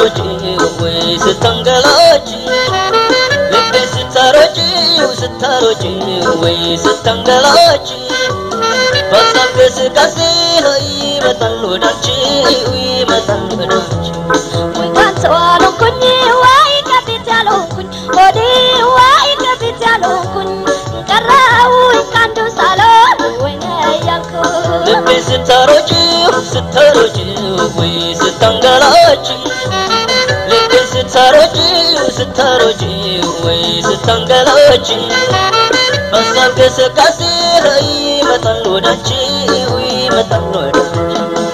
ስታሮጪ ወይ ስተንገላጪ ልቤ ስታሮጪ ስታሮጪ ወይ ስተንገላጪ በሀሳብ እንቅስቃሴ ላይ ይመጣል ወዳንቺ ይመጣል ወዳንቺ ወይ ካንተ አልሆንኩኝ ወይ ከፊት ያልሆንኩኝ ሆዴ ወይ ከፊት ያልሆንኩኝ ቀረሁኝ ከአንዱ ሳልሆን ወይኔ እያልኩኝ ልቤ ስታሮጪ ስታሮጪ ወይ ስታንገላጪ ልቤ ስታሮጪ ስታሮጪ ወይ ስታንገላጪ በሀሳብ እንቅስቃሴ ላይ ይመጣል ወዳንቺ ይመጣል ወዳንቺ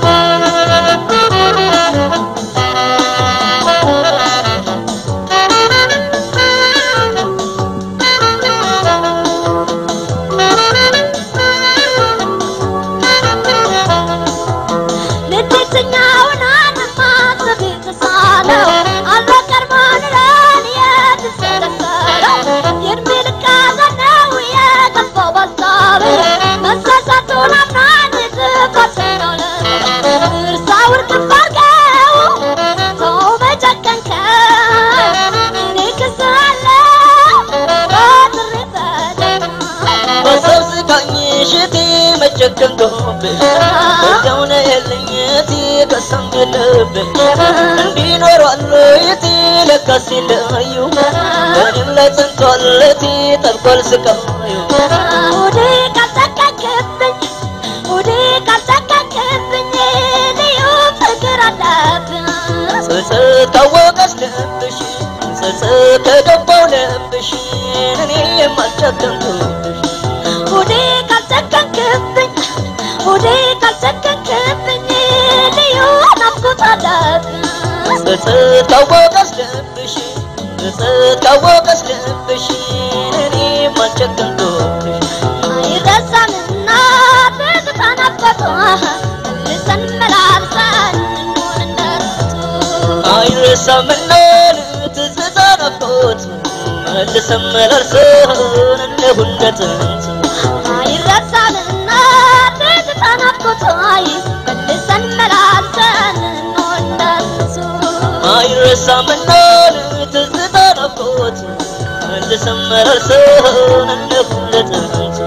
ልትተኛውን ማሰብ የተሳለው አልበቀር ማንረን የተሰለሰለው የእድሜ ልክ ሐዘን ነው የገባው በሀሳብ መሳሳቱን አምናን ጥፋትን ነው እርሳው እርግፍ አድርገው ሰው በጨከንከው እኔ ክስሃለሁ በጥሬ ተደግሞ በሰው ስቃኝ ሽቴ መጨከንከውብሽ በዚያው ነው ያለኝ እቴ ከሳም የለብሽ እንዲኖሯል እቴ ለካስ የለዩ በእኔም ላይ ጸንቷል እቴ ጠልቋል ስቃዩ ሆዴ ካልጠቀቅብኝ ሆዴ ካልጠቀቅብኝ ልዩ ፍቅር አለብኝ ጸጸት ካወቀሽ ልብሽ ጸጸት ከገባው ልብሽ እኔ የማልጨከንኩብሽ ሆዴ ካልጠቀቅብኝ ሆዴ ካልጠቀቅብኝ ልዩ ናፍቆት አለብኝ ጸጸት ካወቀሽ ልብሽ ጸጸት ካወቀሽ ልብሽ እኔ የማልጨከንኩብሽ አይረሳምና ትዝታ ናፍቆቱ መልሰን መላልሰን እንሆን እንደርሱ አይረሳምና ትዝታ ናፍቆት መልሰን መላልሰን እንደሁ እንደ ጥንቱ አይረሳምና ትዝታ ናፍቆቱ መልሰን መላልሰን እንሆን እንደርሱ አይረሳምና ትዝታ ናፍቆት መልሰን መላልሰን እንደሁ እንደ ጥንቱ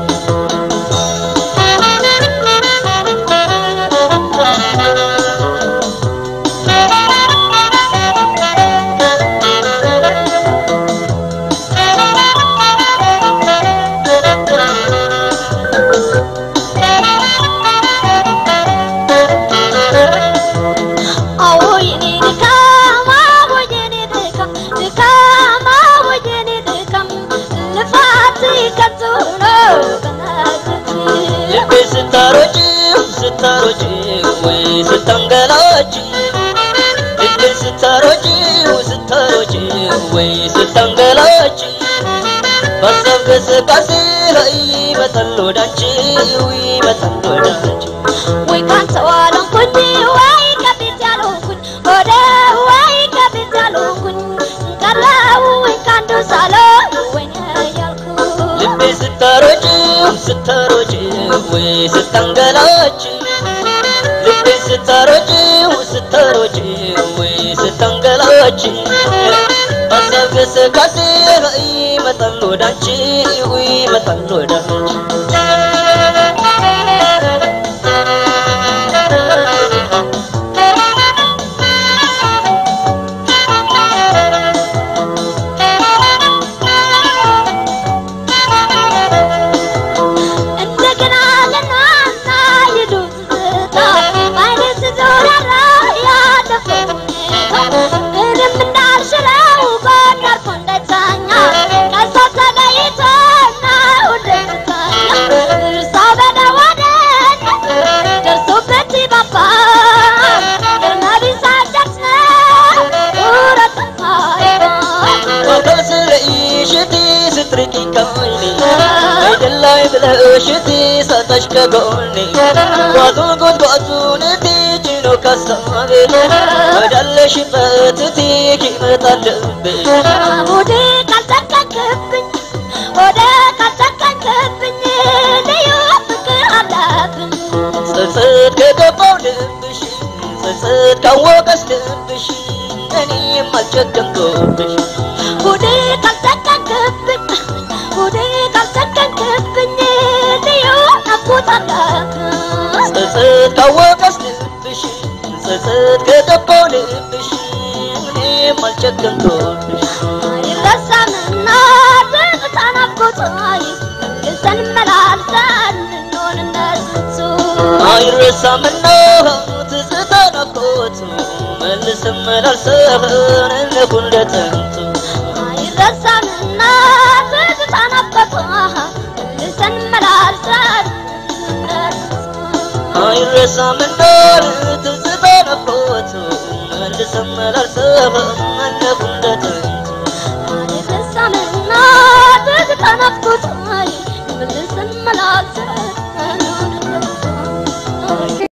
አዎ የኔ ድካም አዎ የኔ ድካም ድካም አዎ የኔ ድካም ልፋት ከንቱ ነው በነገት ልቤ ስታሮጪ ስታሮጪ ወይ ስታንገላጪ ልቤ ስታሮጪ ስታሮጪ ወይ ስታንገላጪ በሀሳብ እንቅስቃሴ ላይ ይመጣል ወዳንቺ ይመጣል ወዳንቺ ወይ ካንተ አልሆንኩኝ ወይ ከፊት ያልሆንኩኝ ወደ ወይ ከፊት ያልሆንኩኝ ቀረሁኝ ከአንዱ ሳልሆን ወይኔ እያልኩኝ ልቤ ስታሮጪ ስታሮጪ ወይ ስታንገላጪ ልቤ ስታሮጪ ስታሮጪ ወይ ስታንገላጪ በሀሳብ እንቅስቃሴ ላይ ይመጣል ወዳንቺ ይመጣል ወዳንቺ እንደገና ለናና ይሉ ትዝታ አይነት ዞራራ ያለፈው ሁኔታ ምንም እንዳልሽለው ጎን አልፎ እንዳይተኛ ከሷ ተለይቶ ነው ደስታኛ እርሳው በደዋደን ደርሶበት ባባ ግርመቢስ አዳት ነው ውረት በአካል ስለይሽ እቴ ስትርቂ ከዓይኔ አይደላይ ብለሽ እቴ ሳጣሽ ከጎኔ ጓዙን ጎትጓዙን እቴ ጭኖ ካሳቤ ወዳለሽበት እቴ ይመጣል ልቤ ሆዴ ካልጠቀቅብኝ ሆዴ ካልጠቀቅብኝ ልዩ ፍቅር አለብኝ ጸጸት ከገባው ልብሽ ጸጸት ካወቀስ ልብሽ እኔም አልጨከንኩብሽ ሆዴ ካልጨከንክብኝ ሆዴ ካልጨከንክብኝ ልዩ ናፍቆት አለብህ ጸጸት ካወቀስ ልብሽ ጸጸት ከገባው ልብሽ እኔም አልጨከንኩብሽ አይረሳምና ትዝታ ናፍቆት መልሰን መላልሰን እንሆን እነሱ አይረሳምና ትዝታ ናፍቆቱ መልስም መላልሰን እንሁን እንደጥንቱ አይረሳምና ትዝታ ናፍቆት መልሰን መላልሰን አይረሳምና ትዝታ ናፍቆቱ መልስም መላልሰን እንሁን እንደጥንቱ አይረሳምና ትዝታ ናፍቆት